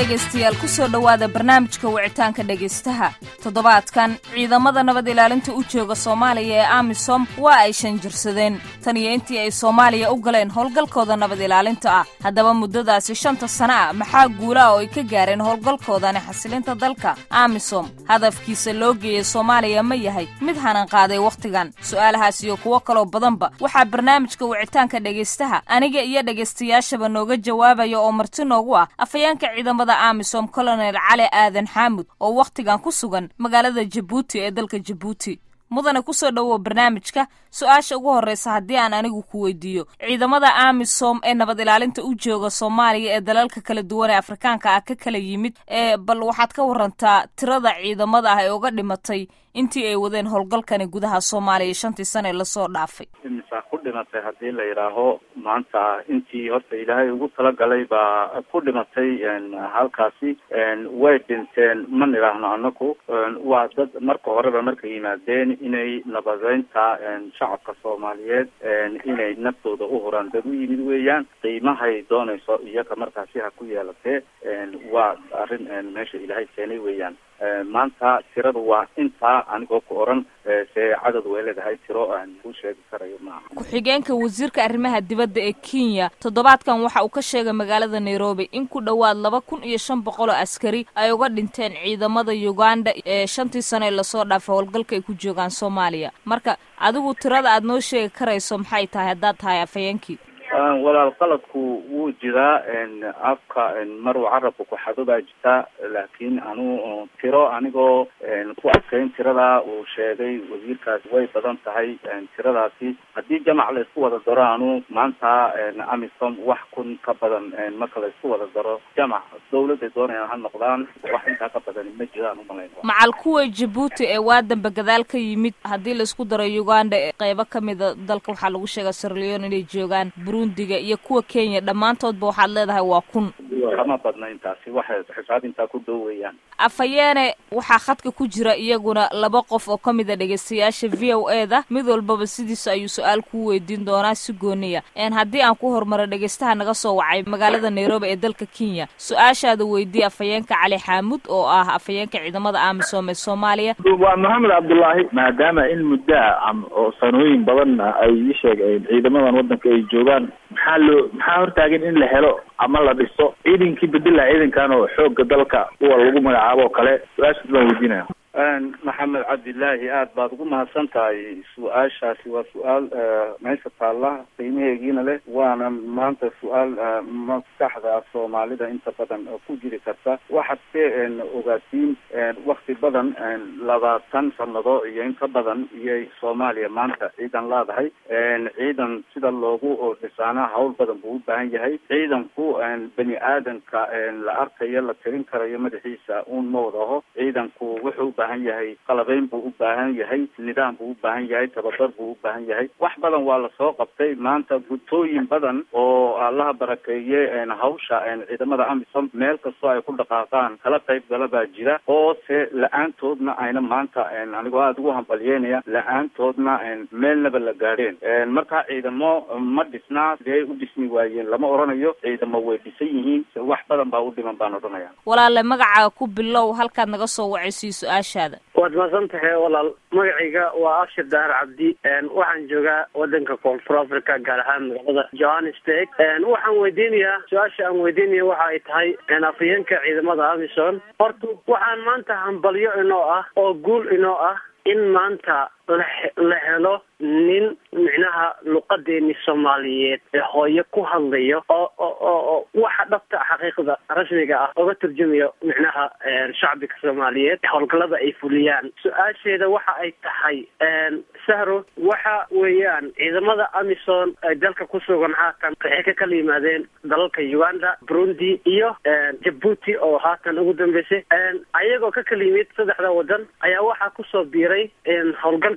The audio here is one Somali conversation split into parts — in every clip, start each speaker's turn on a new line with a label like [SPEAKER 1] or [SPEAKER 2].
[SPEAKER 1] dhegaystayaal kusoo dhowaada barnaamijka wicitaanka dhegaystaha toddobaadkan ciidamada nabad ilaalinta u jooga soomaaliya ee amisom waa ay shanjirsadeen tan iyo intii ay soomaaliya u galeen howlgalkooda nabad ilaalinta ah haddaba muddadaasi shanta sano ah maxaa guula ah oo ay ka gaareen howlgalkoodani xasilinta dalka amisom hadafkiisa loo geeyey soomaaliya ma yahay mid hanan qaaday wakhtigan su'aalahaas iyo kuwo kaloo badanba waxaa barnaamijka wicitaanka dhegaystaha aniga iyo dhegaystayaashaba nooga jawaabaya oo marti noogu ah afayeenka ciidamada amisom colonel cali aadan xaamud oo wakhtigan ku sugan magaalada jabuuti ee dalka jabuuti mudane kusoo dhowow barnaamijka su-aasha ugu horreysa haddii aan anigu ku weydiiyo ciidamada amisom ee nabad ilaalinta u jooga soomaaliya ee dalalka kala duwan ee afrikaanka ah ka kala yimid ee bal waxaad ka warantaa tirada ciidamada ah ee uga dhimatay intii ay wadeen howlgalkani gudaha soomaaliya shantii sane lasoo dhaafay
[SPEAKER 2] imisaa ku dhimatay haddii la yidhaaho maanta intii horta ilaahay ugu talagalay baa ku dhimatay halkaasi way dhinteen ma nidhaahno anaku waa dad marka horeba markay yimaadeen inay nabadeynta shacabka soomaaliyeed inay naftooda u huraan dad u yimid weeyaan qiimahay doonayso iyaga markaasi ha ku yeelatee waa arrin meesha ilaahay keenay weeyaan maanta tiradu waa intaa anigoo ku oran see cadad way leedahay tiro aan kuu sheegi karayo maaha
[SPEAKER 1] ku-xigeenka wasiirka arrimaha dibadda ee kenya toddobaadkan waxa uu ka sheegay magaalada nairobi in ku dhowaad laba kun iyo shan boqol oo askari ay uga dhinteen ciidamada uganda ee shantii sano ee lasoo dhaafay howlgalka ay ku joogaan soomaaliya marka adigu tirada aad noo sheegi karayso maxay tahay haddaad tahay afhayeenkii
[SPEAKER 2] walaal qaladku wuu jiraa afka maruu carabka ku xadubaa jirta laakiin anu tiro anigoo ku adkayn tirada uu sheegay wasiirkaasi way badan tahay tiradaasi haddii jamac la isku wada daro anu maanta amisom wax kun ka badan marka la isku wada daro jamac dawladday doonayaan ha noqdaan wax intaa ka badan ma jiraan umalayn
[SPEAKER 1] macal kuwa jabuuti ee waadanba gadaal ka yimid haddii la isku daro uganda qeybo kamida dalka waxaa lagu sheegaa sirleon inay joogaan burundiga iyo kuwa kenya dhammaantoodba waxaad leedahay waa kun
[SPEAKER 2] kama badna intaasi waxay xisaab intaa ku dhow weeyaan
[SPEAKER 1] afayeene waxaa khadka ku jira iyaguna laba qof oo ka mid a dhegaystayaasha v o e da mid walbaba sidiisa ayuu su-aal kuu weydiin doonaa si gooniya haddii aan ku horumaro dhegaystaha naga soo wacay magaalada nairobi ee dalka kenya su-aashaada weydiiye afhayeenka cali xaamud oo ah afhayeenka ciidamada amisom ee soomaaliya
[SPEAKER 3] waa maxamed cabdullaahi maadaama in muddaa oo sanooyin badanna ay ii sheegeen ciidamadan waddanka ay joogaan maxaa loo maxaa hortaagan in la helo ama la dhiso ciidankii bedela ciidankan oo xoogga dalka kuwa lagu magacaabo oo kale su-aashaas baan weydiinaya
[SPEAKER 2] maxamed cabdilaahi aad baad ugu mahadsan tahay su-aashaasi waa su-aal meesha taalla qiimaheegiina leh waana maanta su-aal maskaxda soomaalida inta badan ku jiri karta waxaad se ogaatiin wakti badan labaatan sanado iyo inka badan iyay soomaaliya maanta ciidan leedahay ciidan sida loogu dhisaana hawl badan buu u baahan yahay ciidanku bani aadanka la arkayo la tirin karayo madaxiisa uun ma wadaho ciidanku wuxuu ubaahan yahay qalabeyn buu u baahan yahay nidaam buu u baahan yahay tababar buu u baahan yahay wax badan waa lasoo qabtay maanta gutooyin badan oo allaha barakeeye hawsha ciidamada amisom meel kastoo ay ku dhaqaaqaan kala qayb gala baa jira oo se la-aantoodna ayna maanta anigoo aada ugu hambalyeynaya la-aantoodna meelnaba la gaadheen marka ciidamo ma dhisnaa sidee u dhismi waayeen lama oranayo ciidamo way dhisan yihiin wax badan baa u dhiman baan odhanaya
[SPEAKER 1] walaale magacaaga ku bilow halkaad naga soo wacaysiyo su-aashaada
[SPEAKER 4] waad mahadsan tahay walaal magacayga waa abshir dahar cabdi waxaan joogaa wadanka koonfur africa gaar ahaan magaalada johannesburg waxaan weydiinayaa su-aasha aan weydiinaya waxa ay tahay afhayeenka ciidamada amison horta waxaan maanta hambalyo inoo ah oo guul inoo ah in maanta la helo nin micnaha luqadeeni soomaaliyeed ee hooyo ku hadlayo oo oo waxa dhabta xaqiiqda rasmiga ah oga turjumayo micnaha shacbiga soomaaliyeed howlgallada ay fuliyaan su-aasheeda waxa ay tahay sahro waxa weeyaan ciidamada amison ee dalka ku sugan haatan waxay ka kala yimaadeen dalalka uganda burundi iyo jabuuti oo haatan ugu dambeysay ayagoo ka kala yimid saddexda wadan ayaa waxaa kusoo biiray howlgalka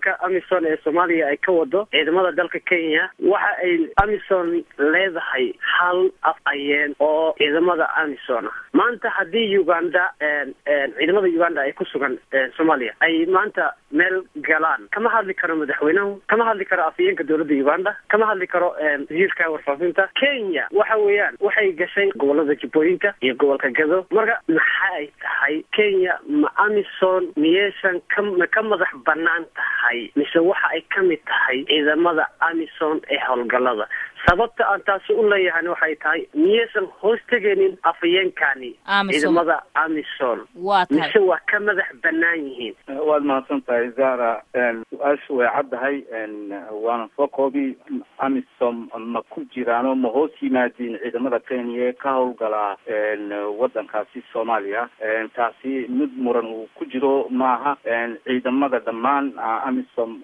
[SPEAKER 4] howlgalka amison ee soomaaliya ay ka wado ciidamada dalka kenya waxa ay amison leedahay hal af ayeen oo ciidamada amison ah maanta haddii uganda ciidamada uganda ay ku sugan soomaaliya ay maanta meel galaan kama hadli karo madaxweynahu kama hadli karo afhayeenka dowladda uganda kama hadli karo wasiirka warfaafinta kenya waxa weeyaan waxay gashay gobolada jubbooyinka iyo gobolka gado marka maxa ay tahay kenya ma amison miyaysan ka ka madax banaan tahay mise waxa ay ka mid tahay ciidamada amison ee howlgalada sababta aan taasi u leeyahan waxay tahay miyaysan hoos tegaynin afhayeenkani ciidamada amison
[SPEAKER 1] waa tahay
[SPEAKER 4] mise waa ka madax banaan yihiin
[SPEAKER 2] waad mahadsan tahay zara su-aashu way caddahay waana soo koobi amisom ma ku jiraano ma hoos yimaadiin ciidamada kenya ka howlgalaa wadankaasi soomaaliya taasi mid muran uu ku jiro maaha ciidamada dhammaan amisom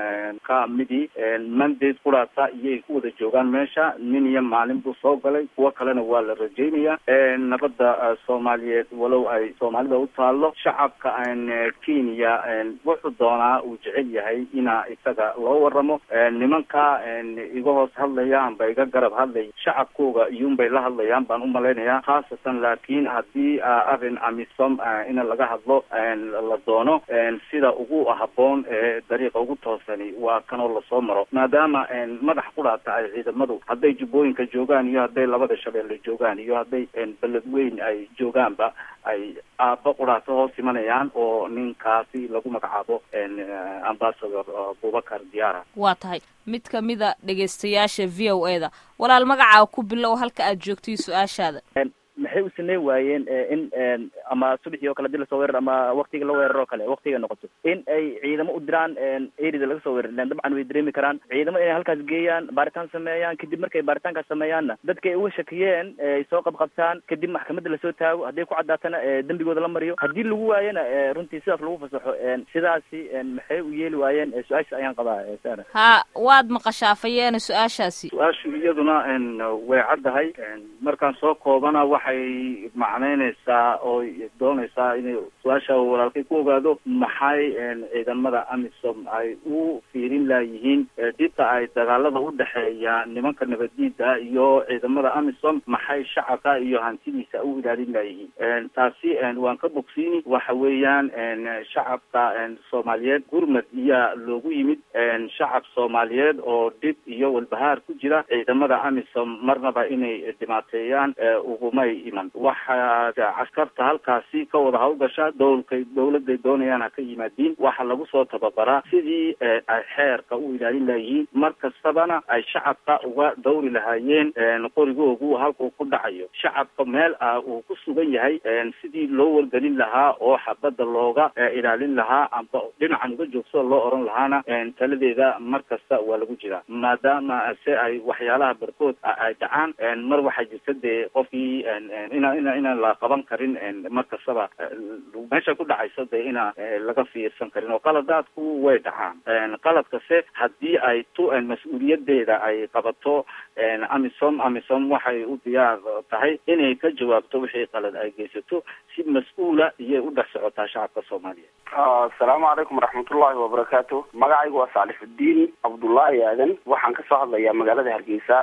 [SPEAKER 2] ka midi mandate kuraasa iyay ku wada joogaan meesha nin iyo maalin buu soo galay kuwo kalena waa la rajeynaya nabadda soomaaliyeed walow ay soomaalida u taalo shacabka kenya wuxuu doonaa uu jecel yahay ina isaga loo waramo nimanka iga hoos hadlaya amba iga garab hadlay shacabkooga iyuunbay la hadlayaan baan umalaynayaa khaasatan laakiin haddii arrin amisom ina laga hadlo la doono sida ugu haboon ee dariiqa ugu toosani waa kanoo lasoo maro maadaama madax kudhaata ay ciidamadu hadday jubbooyinka joogaan iyo hadday labada shabeelle joogaan iyo hadday beled weyn ay joogaanba ay aaba qudhaato hoos imanayaan oo ninkaasi lagu magacaabo ambassador abubakar diara
[SPEAKER 1] waa tahay mid kamida dhegaystayaasha v o e da walaal magacaa ku bilow halka aad joogtay su-aashaada
[SPEAKER 5] maxay u sameyn waayeen in ama subaxii oo kale hadii lasoo weerar ama waktiga la weerar oo kale waktiga noqoto in ay ciidamo u diraan erida laga soo weerar ilan dabcan way dareemi karaan ciidamo inay halkaas geeyaan baaritaan sameeyaan kadib markay baaritaankaas sameeyaanna dadka ay uga shakiyeen ay soo qabqabtaan kadib maxkamadda lasoo taago hadday ku caddaatana dembigooda la mariyo haddii lagu waayana runtii sidaas lagu fasaxo sidaasi maxay u yeeli waayeen su-aasha ayaan qabaa sara
[SPEAKER 1] ha waad maqashaafayeena su-aashaasi
[SPEAKER 2] su-aashu iyaduna way caddahay markaan soo koobana waxay macnaynaysaa oo doonaysaa inay su-aasha walaalkay ku ogaado maxay ciidamada amisom ay u fiirin laayihiin dhibta ay dagaalada udhexeeya nimanka nabaddiida iyo ciidamada amisom maxay shacabka iyo hantidiisa u ilaalin laayihiin taasi waan ka bogsiini waxa weeyaan shacabka soomaaliyeed gurmad iyaa loogu yimid shacab soomaaliyeed oo dhib iyo walbahaar ku jira ciidamada amisom marnaba inay dhimaateeyaan ugumay iman waxaa caskarta halkaasi ka wada hawlgasha dowlkay dowladay doonayaan ha ka yimaadiin waxa lagu soo tababaraa sidii ay xeerka u ilaalin layihiin mar kastabana ay shacabka uga dawri lahaayeen qorigoogu halkuu ku dhacayo shacabka meel ah uu ku sugan yahay sidii loo wargelin lahaa oo xabadda looga ilaalin lahaa amba dhinacan uga joogsada loo oran lahaana taladeeda mar kasta waa lagu jiraa maadaama se ay waxyaalaha barkood ay dhacaan mar waxaa jirta dee qofkii ina ina inaan la qaban karin mar kastaba meesha ku dhacaysa dee ina laga fiirsan karin oo qaladaadku way dhacaan qaladkase haddii ay tu mas-uuliyadeeda ay qabato amisom amisom waxay u diyaar tahay inay ka jawaabto wixii qalad ay geysato si mas-uula iyay u dhex socotaa shacabka soomaaliyeed
[SPEAKER 6] asalaamu calaykum waraxmatullahi wabarakaatu magacaygu waa saalixudiin cabdullaahi aadan waxaan kasoo hadlayaa magaalada hargeysa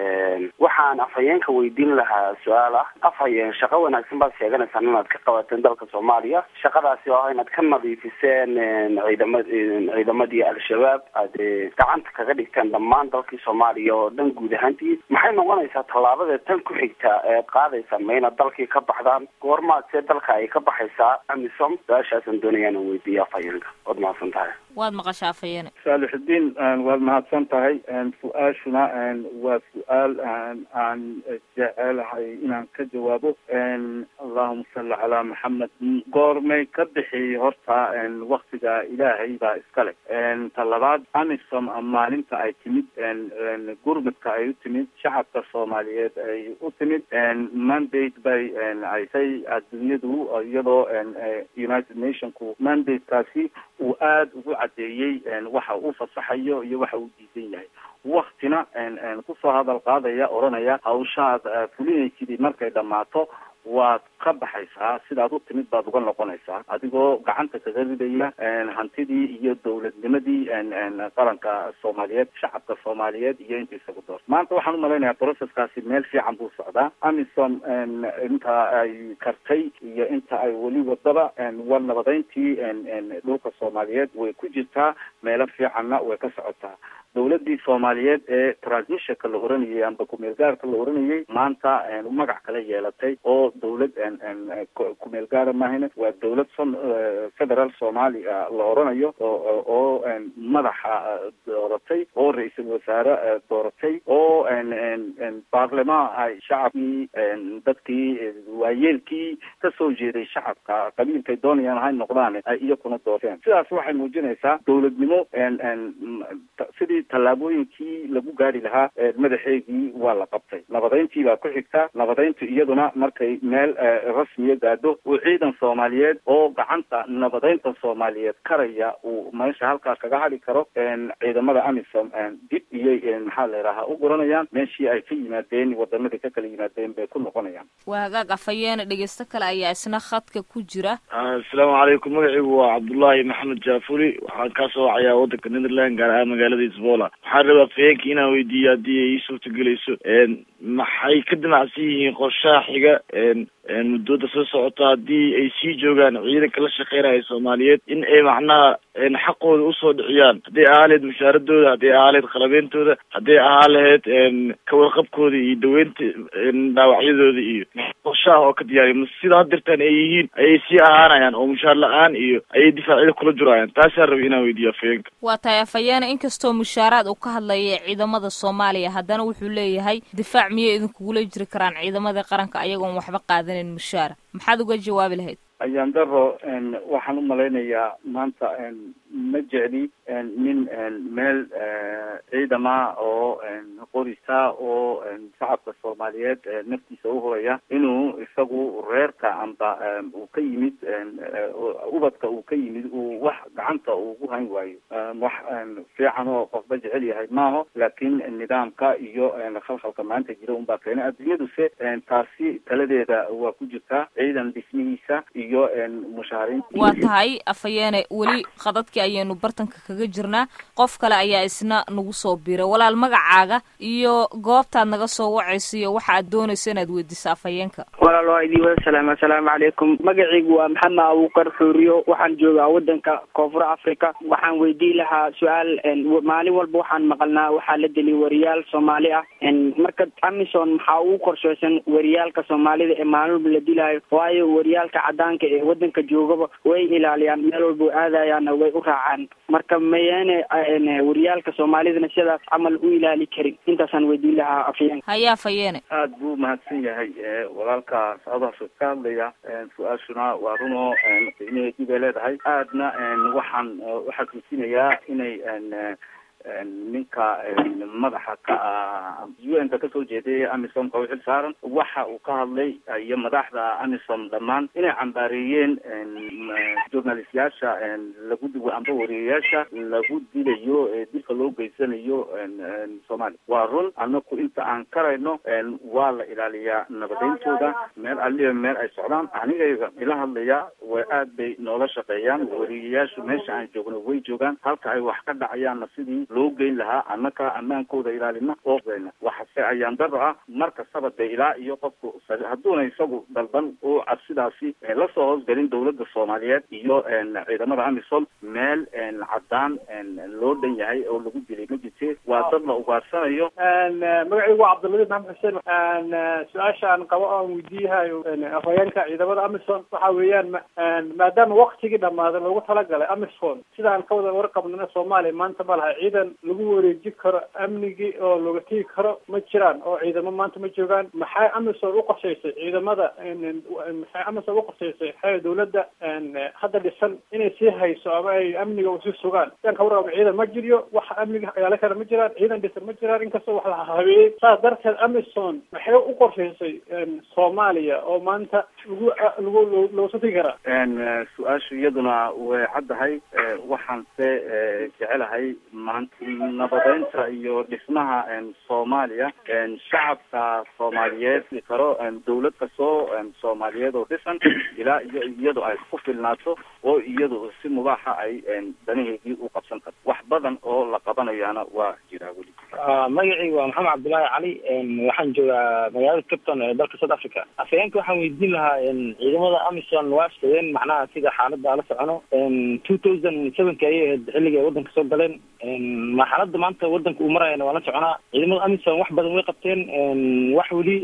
[SPEAKER 6] waxaan afhayeenka weydiin lahaa su-aal ah afhayeen shaqo wanaagsan baad sheeganaysaan inaad ka qabateen dalka soomaaliya shaqadaasi oo ah inaad ka nadiifiseen ciidama ciidamadii al-shabaab aad gacanta kaga dhigteen dhammaan dalkii soomaaliya oo dhan guud ahaantii maxay noqonaysaa tallaabada tan ku xigta eed qaadaysaan ma inaad dalkii ka baxdaan goormaad see dalka ay ka baxaysaa amisom su-aashaasaan doonaya inaan weydiiyo afhayeenka waad mahadsan tahay
[SPEAKER 1] waad maqashaafayeene
[SPEAKER 2] saalixudiin waad mahadsan tahay su-aashuna waa su-aal aan jecelahay inaan ka jawaabo allahuma salli calaa maxamed goormay ka bixi horta waktiga ilaahay baa iskale ta labaad amisom maalinta ay timid gurmudka ay u timid shacabka soomaaliyeed ay u timid mandate bay aysay adduunyadu iyadoo united nationku mandate-kaasi uu aada ugu cadeeyey waxa uu fasaxayo iyo waxa uu diidan yahay waktina kusoo hadal qaadaya odhanaya hawshaad fulinaysidii markay dhammaato waad ka baxaysaa sidaad u timid baad uga noqonaysaa adigoo gacanta kaga ridaya hantidii iyo dowladnimadii qaranka soomaaliyeed shacabka soomaaliyeed iyo intiisa ku door maanta waxaan umalaynayaa processkaasi meel fiican buu socdaa amisom inta ay kartay iyo inta ay weli wadaba war nabadeyntii dhulka soomaaliyeed way ku jirtaa meelo fiicanna way ka socotaa dawladii soomaaliyeed ee transmissionka la oranayay amba kumeel gaarka la oranayay maanta magac kale yeelatay oo dawlad kumeel gaara maahane waa dawlad federal soomaaliya la oranayo oo madaxa dooratay oo ra-iisul wasaare dooratay oo baarlamaan ay shacabkii dadkii waayeelkii kasoo jeeday shacabka qabiilkay doonayaan hay noqdaan ay iyakuna doorteen sidaas waxay muujinaysaa dawladnimo sidii tallaabooyinkii lagu gaari lahaa madaxeegii waa la qabtay nabadeyntii baa ku xigta nabadeyntu iyaduna markay meel rasmiya gaadho uu ciidan soomaaliyeed oo gacanta nabadeynta soomaaliyeed karaya uu meesha halkaa kaga hadhi karo ciidamada amisom dib iyay maxaa la yidhahaa u guranayaan meeshii ay ka yimaadeen wadamadii ka kala yimaadeen bay ku noqonayaan
[SPEAKER 1] waa hagaag afayeene dhegeysto kale ayaa isna khadka ku jira
[SPEAKER 7] asalaamu calaykum magaciigu waa cabdullaahi maxamed jaafuri waxaan ka soo wacayaa waddanka netherland gaar ahaan magaalada isboola waxaan rabaa afayeenka inaan weydiiyo haddii ay ii suurtagelayso maxay ka damacsan yihiin qorshaha xiga muddooda soo socota haddii ay sii joogaan ciidanka la shaqeynaya soomaaliyeed in ay macnaha xaqooda usoo dhiciyaan hadday ahaa laheyd mushaaradooda hadday ahaa laheyd qalabeyntooda hadday ahaa laheyd kawarqabkooda iyo daweynta dhaawacyadooda iyo qorshaha oo ka diyaariya ma sida hadirtaan ay yihiin ayay sii ahaanayaan oo mushaar la-aan iyo ayay difaacyada kula juraayaan taasaan rabay inaan weydiiyo afayeenka
[SPEAKER 1] waa tahay afayeene inkastoo mushaaraad uu ka hadlaya ciidamada soomaaliya haddana wuxuu leeyahay difaac miyay idinkugula jiri karaan ciidamada qaranka ayagoon waxba qaadanin mushaara maxaad uga jawaabi lahayd
[SPEAKER 2] ayaan daro waxaan umalaynayaa maanta ma jecli nin meel ciidama oo qorisa oo shacabka soomaaliyeed naftiisa uhuraya inuu isagu reerka amba uu ka yimid ubadka uu ka yimid uu wax gacanta ugu hayn waayo wax fiican oo qofba jecel yahay maaho laakiin nidaamka iyo khalkhalka maanta jira unbaa keenay adduunyaduse taasi taladeeda waa ku jirtaa ciidan dhismihiisa iyo mushaariin
[SPEAKER 1] waa tahay afayeene weli qadadkii ayaynu bartanka kaga jirnaa qof kale ayaa isna nagu soo biiray walaal magacaaga iyo goobtaad naga soo wacayso iyo waxa aad doonayso inaad weydiiso afhayeenka
[SPEAKER 8] walaal waa idin wada salaam assalaamu calaykum magacaygu waa maxamed abuukar xuuriyo waxaan joogaa wadanka koonfur africa waxaan weydiin lahaa su-aal maalin walba waxaan maqalnaa waxaa la deliy wariyaal soomaali ah marka amison maxaa ugu qorsheysan wariyaalka soomaalida ee maalin walba la dilaayo waayo wariyaalka cadaanka ee wadanka joogaba way ilaaliyaan meel walba aadayaanna way u raacaan marka mayeene wariyaalka soomaalidana sidaas camal u ilaali karin intaasaan weydiin lahaa afyeenka
[SPEAKER 1] haya afayeene
[SPEAKER 2] aada buu mahadsan yahay walaalka south africa ka hadlaya su-aashuna waa runo qiimaheedii bay leedahay aadna waxaan uxasuusinayaa inay ninka madaxa ka ah u n ka kasoo jeeday amisomka u xil saaran waxa uu ka hadlay iyo madaxda amisom dhammaan inay cambaareeyeen journalistyaasha lagu amba wariyayaasha lagu dilayo dilka loo geysanayo soomaaliya waa run anaku inta aan karayno waa la ilaaliyaa nabadeyntooda meel aliba meel ay socdaan anigayga ila hadlaya way aad bay noola shaqeeyaan wariyayaashu meesha aan joogno way joogaan halka ay wax ka dhacayaanna sidii loo geyn lahaa annaka ammaankooda ilaalina oo waxase ayaan daro ah mar kastaba de ilaa iyo qofku hadduuna isagu dalban oo cabsidaasi lasoo hoosgelin dawladda soomaaliyeed iyo ciidamada amisom meel cadaan loo dhan yahay oo lagu dilay ma jirte waa dad la ugaarsanayo
[SPEAKER 9] magacaygu waa cabdiladiif maxamed xuseen su-aashaan qabo aan weydiiyahayo afhayeenka ciidamada amisom waxa weeyaan maadaama waktigii dhamaaday loogu talagalay amisom sidaan ka wada warqabnana soomaaliya maanta ma laha ciidan lagu wareeji karo amnigii oo looga tegi karo ma jiraan oo ciidamo maanta ma joogaan maxay amisom uqorshaysay ciidamada maxay amisom uqorshaysay xee dawladda hadda dhisan inay sii hayso ama ay amniga usii sugaan sidaan ka warqabna ciidan ma jiriyo wax amniga ilaali kara ma jiraan ciidan dhisan ma jiraan inkastoo wax la habeeyey saas darteed amison maxay u qorshaysay soomaaliya oo maanta lagu lagu looga tegi karaa
[SPEAKER 2] su-aashu iyaduna way caddahay waxaan se jecelahay maanta nabadeynta iyo dhismaha soomaaliya shacabka soomaaliyeed karo dawlad kastoo soomaaliyeed oo dhisan ilaa iyo iyadu ay ku filnaato oo iyadu si mubaaxa ay danaheedii u qabsan karto wax badan oo la qabanayana waa jiraa weli
[SPEAKER 10] magacayga waa maxamed cabdullaahi cali waxaan joogaa magaalada capton ee dalka south africa afhayeenka waxaan weydiin lahaa ciidamada amison waa shadeen macnaha sida xaalada ala socono two thousand sevenka ayay ahayd xilliga ay wadanka soo galeen ma xaalada maanta wadanka uu marayana waa la soconaa ciidamada amison wax badan way qabteen wax weli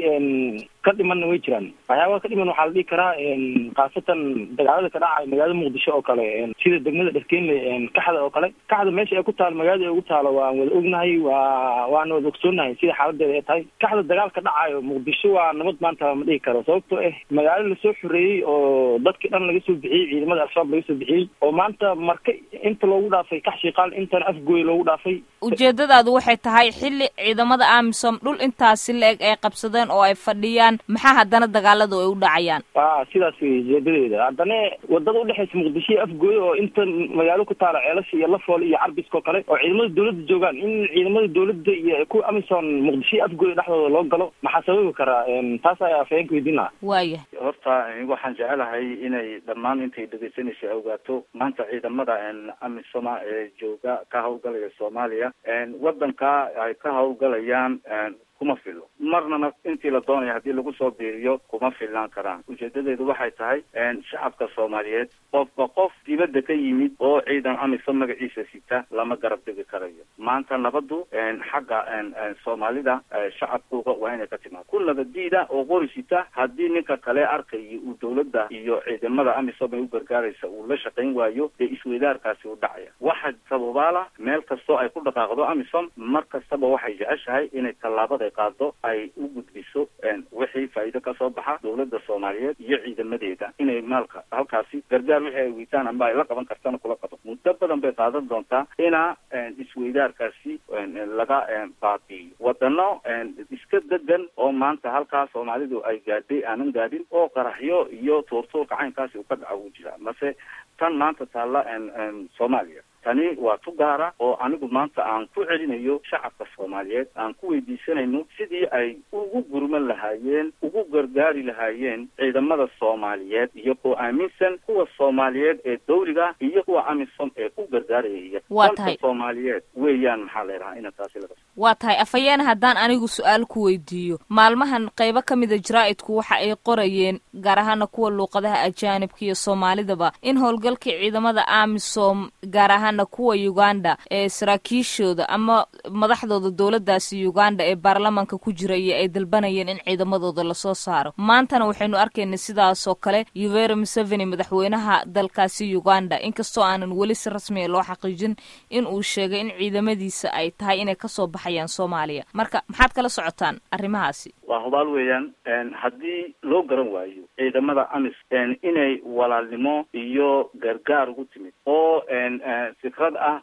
[SPEAKER 10] ka dhimanna way jiraan waxyaabaha ka dhiman waxaa la dhihi karaa khaasatan dagaalada ka dhacay magaalada muqdisho oo kale sida degmada dherkeenle kaxda oo kale kaxda meesha ay ku taalo magaalada ay ugu taalo waan wada ognahay waa waana wada ogsoonahay sida xaaladeeda ay tahay kaxda dagaal ka dhacayo muqdisho waa nabad maanta ma dhihi karo sababtoo ah magaalo lasoo xoreeyey oo dadkii dhan laga soo bixiyey ciidamada al-shabaab laga soo bixiyey oo maanta marka inta loogu dhaafay kax shiiqaal intana afgooy loogu dhaafay
[SPEAKER 1] ujeedadaadu waxay tahay xilli ciidamada amisom dhul intaasi la-eg ay qabsadeen oo ay fadhiyaan maxaa haddana dagaaladu ay u dhacayaan
[SPEAKER 10] a sidaas wey ujeedadeeda haddana wadada udhexaysa muqdisho iyo afgooy oo inta magaalo ku taala ceelasha iyo lafool iyo carbiskao kale oo ciidamada dawladda joogaan in ciidamada dawladda iyo kuwa amison muqdisho iyo afgooy dhexdooda loo galo maxaa sababi karaa taas ayaa afhayeenka weydiin lahaa
[SPEAKER 1] waaya
[SPEAKER 2] horta waxaan jecelahay inay dhammaan intay dhegeysanaysa ogaato maanta ciidamada amisoma ee jooga ka hawlgalaya soomaaliya wadanka ay ka hawlgalayaan kuma filo marnana intii la doonaya haddii lagu soo biiriyo kuma filnaan karaan ujeedadeedu waxay tahay shacabka soomaaliyeed qofba qof dibadda ka yimid oo ciidan amisom magaciisa sita lama garab degi karayo maanta nabaddu xagga soomaalida shacabkuga waa inay ka timaado ku nabadiida oo qori sita haddii ninka kale arkaya uu dawladda iyo ciidamada amisom ay u gargaaraysa uu la shaqayn waayo dee isweydaarkaasi u dhacaya waxa sababaala meel kastoo ay ku dhaqaaqdo amisom mar kastaba waxay jeceshahay inay tallaabada qaado ay u gudbiso wixii faa'iido kasoo baxa dawladda soomaaliyeed iyo ciidamadeeda inay maalka halkaasi gargaar wixii ay weytaan amba ay la qaban kartana kula qabo muddo badan bay qaadan doontaa ina isweydaarkaasi laga baabi'iyo wadano iska degan oo maanta halkaa soomaalidu ay gaadhay aanan gaadhin oo qaraxyo iyo tuurtuurka caynkaasi uu ka dhaca wuu jiraa mase tan maanta taalla soomaaliya tani waa tu gaara oo anigu maanta aan ku celinayo shacabka soomaaliyeed aan ku weydiisanayno sidii ay ugu gurman lahaayeen ugu gargaari lahaayeen ciidamada soomaaliyeed iyo kuwa aaminsan kuwa soomaaliyeed ee dawliga iyo kuwa amisom ee u gargaaraya
[SPEAKER 1] waa tahay
[SPEAKER 2] soomaaliyeed weeyaan maxaa la yidhahaa ina taasi laga
[SPEAKER 1] waa tahay afhayeen haddaan anigu su-aal ku weydiiyo maalmahan qaybo ka mida jaraa'idku waxa ay qorayeen gaar ahaana kuwa luuqadaha ajaanibka iyo soomaalidaba in howlgalkii ciidamada amisom gaar ahaana kuwa uganda ee saraakiishooda ama madaxdooda dowladdaasi uganda ee baarlamaanka ku jira iyo ay dalbanayeen in ciidamadooda lasoo saaro maantana waxaynu arkaynay sidaasoo kale yuveri museveni madaxweynaha dalkaasi uganda inkastoo aanan weli si rasmiya loo xaqiijin in uu sheegay in ciidamadiisa ay tahay inay kasoo baxayaan soomaaliya marka maxaad kala socotaan arrimahaasi
[SPEAKER 2] waa hubaal weeyaan haddii loo garan waayo ciidamada amis inay walaalnimo iyo gargaar ugu timid oo fikrad ah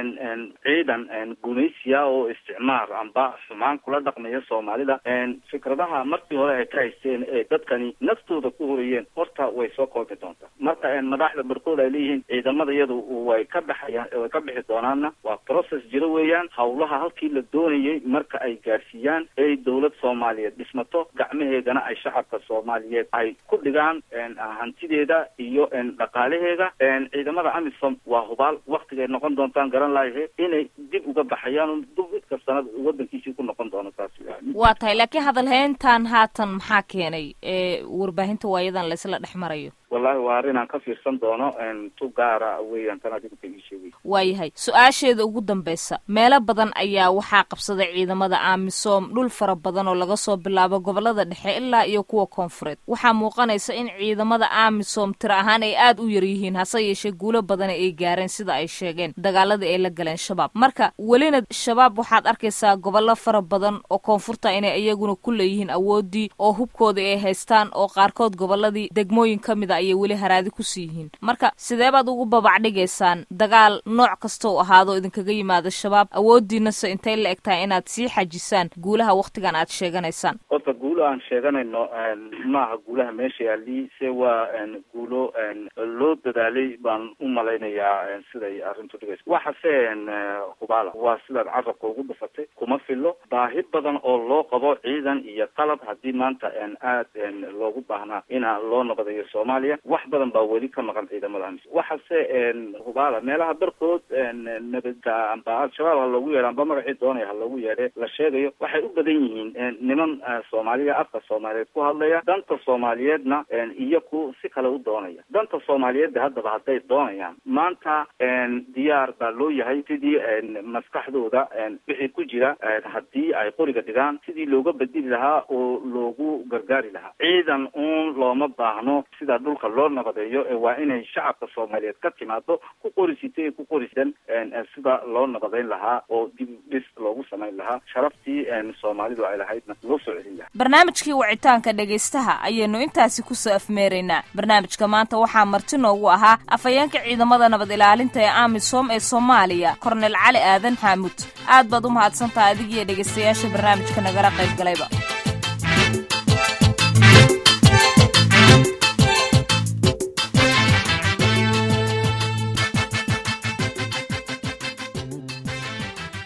[SPEAKER 2] ciidan gumaysiya oo isticmaar amba xumaan kula dhaqmaya soomaalida fikradaha markii hore ay ka haysteen ee dadkani naftooda ku horeyeen horta way soo koobi doontaa marka madaxda barkood ay leeyihiin ciidamada iyadu way ka baxayaan way ka bixi doonaanna waa process jiro weeyaan hawlaha halkii la doonayay marka ay gaadhsiiyaan ay dawlad soomaaliyeed dhismato gacmaheedana ay shacabka soomaaliyeed ay ku dhigaan hantideeda iyo dhaqaalaheeda ciidamada amisom waa hubaal waktigay noqon doontaan garan lahaye inay dib uga baxayaan dub mid kastana wadankiisii ku noqon doono taas
[SPEAKER 1] waa tahay laakiin hadalhayntan haatan maxaa keenay ee warbaahinta waayadan laysla dhex marayo
[SPEAKER 2] wallahi waa arrin aan ka fiirsan doono tu gaara weeyaan tan adigu ka ii sheegay
[SPEAKER 1] waayahay su-aasheeda ugu dambeysa meelo badan ayaa waxaa qabsaday ciidamada amisom dhul fara badan oo laga soo bilaabo gobolada dhexe ilaa iyo kuwa koonfureed waxaa muuqanaysa in ciidamada amisom tiro ahaan ay aad u yar yihiin hase yeeshee guulo badan ay gaareen sida ay sheegeen dagaaladii ay la galeen shabaab marka welina shabaab waxaad arkaysaa gobollo fara badan oo koonfurta inay iyaguna ku leeyihiin awoodii oo hubkoodii ay haystaan oo qaarkood goboladii degmooyin ka mid a ayay weli haraadi kusii yihiin marka sidee baad ugu babacdhigaysaan dagaal nooc kasta u ahaado idinkaga yimaado shabaab awoodiinase intay la eg tahay inaad sii xajisaan guulaha waktigan aad sheeganaysaan
[SPEAKER 2] horta guul guulo aan sheeganayno maaha guulaha meesha yaali se waa guulo loo dadaalay baan u malaynayaa siday arrintu dhigayso waxase hubaala waa sidaad carabka ugu dhufatay kuma filo baahi badan oo loo qabo ciidan iyo qalab haddii maanta aad loogu baahnaa ina loo nabadayo soomaaliya wax badan baa weli ka maqan ciidamada amis waxase hubaala meelaha barkood nabada amba al-shabaab ha loogu yeedho amba magacii doonaya ha loogu yeedhe la sheegayo waxay u badan yihiin niman soomaaliya afka soomaaliyeed ku hadlaya danta soomaaliyeedna iyo ku si kale u doonaya danta soomaaliyeedda haddaba hadday doonayaan maanta diyaar baa loo yahay sidii maskaxdooda wixii ku jira haddii ay qoriga dhigaan sidii looga bedeli lahaa oo loogu gargaari lahaa ciidan uun looma baahno sida dhulka loo nabadeeyo waa inay shacabka soomaaliyeed ka timaado ku qorisitay ku qorisan sida loo nabadeyn lahaa oo dib dhis loogu samayn lahaa sharaftii soomaalidu ay lahaydna loo soo celin lahaa
[SPEAKER 1] barnaamijkii wicitaanka dhegaystaha ayaynu intaasi kusoo afmeeraynaa barnaamijka maanta waxaa marti noogu ahaa afhayeenka ciidamada nabad ilaalinta ee amisom ee soomaaliya kornel cali aadan xaamuud aad baad u mahadsantaha adigiiyo dhegaystayaasha barnaamijka nagala qayb galayba